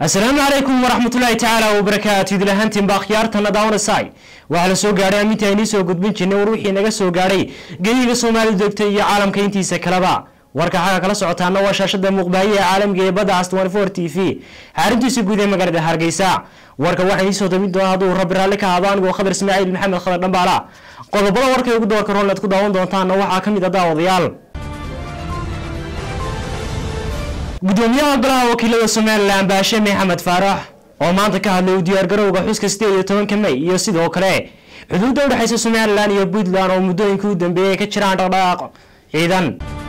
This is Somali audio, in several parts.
asalaamu calaykum waraxmatullaahi tacaala wabarakaatu idlahantiinba akhyaartana daawanasay waxaa la soo gaadhay aminta aynii soo gudbin jirnay war wixii naga soo gaadhay geyiga soomaali degta iyo caalamka intiisa kaleba warka xaga kala socotaana waa shaashada muuqbaahiya ee caalamiga ee badda cas t v xaarintiisa guud ee magaalada hargeysa warka waxaa idiin soo dabin doona hadduu rabbi raalli ka ahaado anigoo khabar ismaaciil maxamed khadar dhambaala qodobada warkay ugu doorka roolneed ku daawan doontaana waxaa ka mid ah daawadayaal gudoomiyaha golaha wakiilada somalilan baashe maxamed faarax oo maanta ka hadlay u diyaargarowga xuska sideed iyo tobanka may iyo sidoo kale xuduudda udhexeysa somalilan iyo puntland oo muddooyinkii u dambeeyay ka jiraan dhaqdhaqaaq ciidan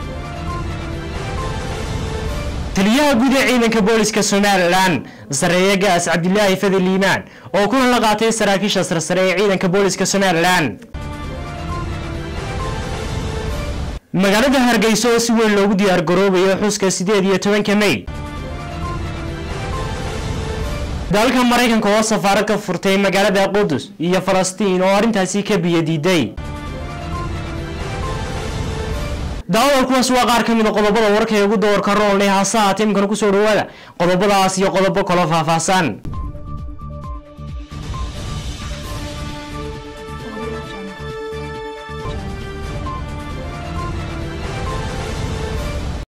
taliyaha guud ee ciidanka booliska somalilan sareeye gaas cabdilaahi fadil liimaan oo kulan la qaatay saraakiisha sarsare ee ciidanka booliska somalilan magaalada hargeysa oo si weyn loogu diyaar garoobayo xuska sideed iyo tobanka may dalka maraykanka oo safaarad ka furtay magaalada qudus iyo falastiin oo arrintaasi ka biyo diiday daawada kuwaas waa qaar ka mid a qodobada warka ee ugu doorka roolnay hase haatee imkana kusoo dhawaada qodobadaas iyo qodobo kaloo faahfaahsan